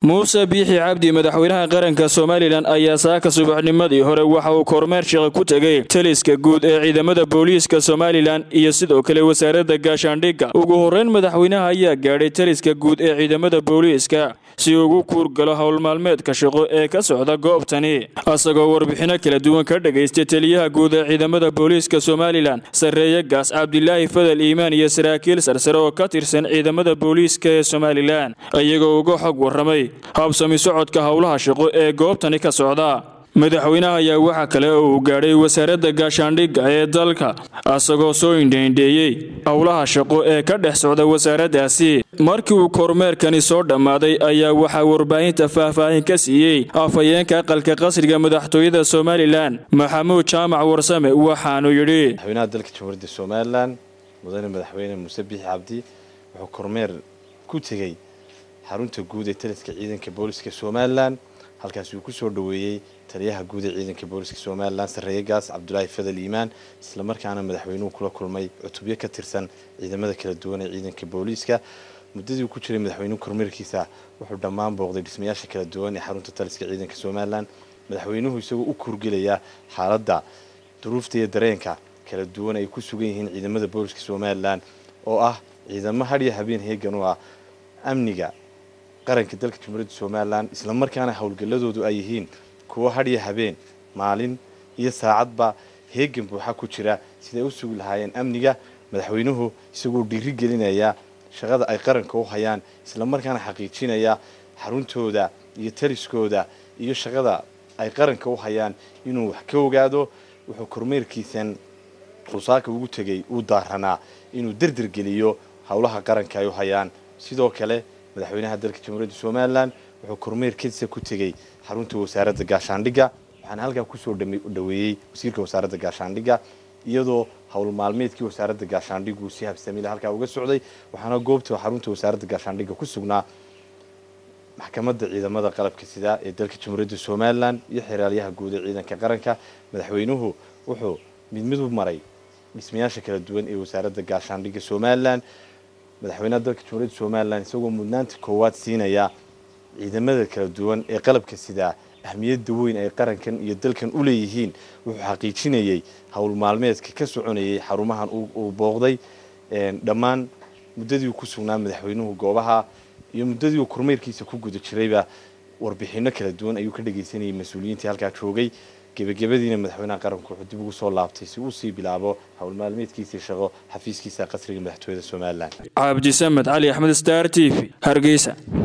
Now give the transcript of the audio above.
muuse biixi cabdi madaxweynaha qaranka somalilan ayaa saaka subaxnimadii hore waxa uu kormeer shaqo ku tegay taliska guud ee ciidamada booliiska somalilan iyo sidoo kale wasaaradda gaashaandhigga ugu horreyn madaxweynaha ayaa gaadhay taliska guud ee ciidamada booliiska si ugu kuurgalo howlmaalmeedka shaqo ee ka socda goobtani isagoo warbixinno kala duwan ka dhagaystay taliyaha guud ee ciidamada booliiska somalilan sarreeye gaas cabdilaahi fadal iimaan iyo saraakiil sarsare oo ka tirsan ciidamada booliiska ee somalilan iyagoo uga xog warramay habsami socodka howlaha shaqo ee goobtani ka socda madaxweynaha ayaa waxaa kale oo uu gaadhay wasaaradda gaashaandhigga ee dalka isagoo soo indhaindheeyey howlaha shaqo ee ka dhex socda wasaaraddaasi markii uu kormeerkani soo dhammaaday ayaa waxaa warbaahinta faahfaahin ka siiyey afhayeenka aqalka qasriga madaxtooyada somalilan maxamuud jaamac warsame waxaanu yidhi madaxweynaha dalka jamhuuriyadda somalilan mudane madaxweyne muuse biixi cabdi wuxuu kormeer ku tegey xarunta guud ee taliska ciidanka booliska somalilan halkaasi uu kusoo dhoweeyey taliyaha guud ee ciidanka booliska somalilan sarreeye gaas cabdulaahi fadal iimaan islamarkaana madaxweynuhu kula kulmay cutubyo ka tirsan ciidamada kala duwan ee ciidanka booliiska muddadii uu ku jiray madaxweynuhu kormeerkiisa wuxuu dhammaan booqday dhismayaasha kala duwan ee xarunta taliska ciidanka somalilan madaxweynuhu isagoo u kurgelaya xaaladda duruufta iyo dareenka kala duwan ay ku sugan yihiin ciidamada booliska somalilan oo ah ciidamo hadhiyo habeen heegan u ah amniga qaranka dalka jamhuuriyadda somalilan islamarkaana howlgalladoodu ay yihiin kuwo hadhiyo habeen maalin iyo saacadba heegan buuxa ku jira siday u sugi lahaayeen amniga madaxweynuhu isagoo dhiiri gelinaya shaqada ay qaranka u hayaan islamarkaana xaqiijinaya xaruntooda iyo taliskooda iyo shaqada ay qaranka u hayaan inuu wax ka ogaado wuxuu kormeerkiisan rusaaka ugu tegay uu daaranaa inuu derdergeliyo howlaha qaranka ay u hayaan sidoo kale madaxweynaha dalka jamhuuriyadda somalilan wuxuu kormeerkiisa ku tegey xarunta wasaaradda gaashaandhigga waxaana halkaa kusoo dhaweeyey wasiirka wasaaradda gaashaandhigga iyadoo howl maalmeedkii wasaaradda gaashaandhiggu si habsamila halkaa uga socday waxaana goobta xarunta wasaaradda gaashaandhigga ku sugnaa maxkamadda ciidamada qalabka sida ee dalka jamhuuriyadda somalilan iyo xeraalyaha guud ee ciidanka qaranka madaxweynuhu wuxuu mid mid u maray dhismayaasha kala duwan ee wasaaradda gaashaandhigga somalilan madaxweynaha dalka jamhuuriyadda somalilan isagoo mudnaanta koowaad siinaya ciidamada kala duwan ee qalabka sidaa ahmiyadda weyn ay qarankan iyo dalkan u leeyihiin wuxuu xaqiijinayey howl maalmeedka ka soconayay xarumahan uu booqday dhammaan muddadii ku sugnaa madaxweynuhu goobaha iyo muddadii uu kormeerkiisa ku guda jirayba warbixinno kala duwan ayuu ka dhagaysanayay mas-uuliyiintii halkaa joogay gebagabadiina madaxweynaha qaranku wuxuu dib ugu soo laabtay si uu sii bilaabo howl maalmeedkiisii shaqo xafiiskiisa qasriga madaxtooyada somalilan cabdisamed cali axmed star t v hargeysa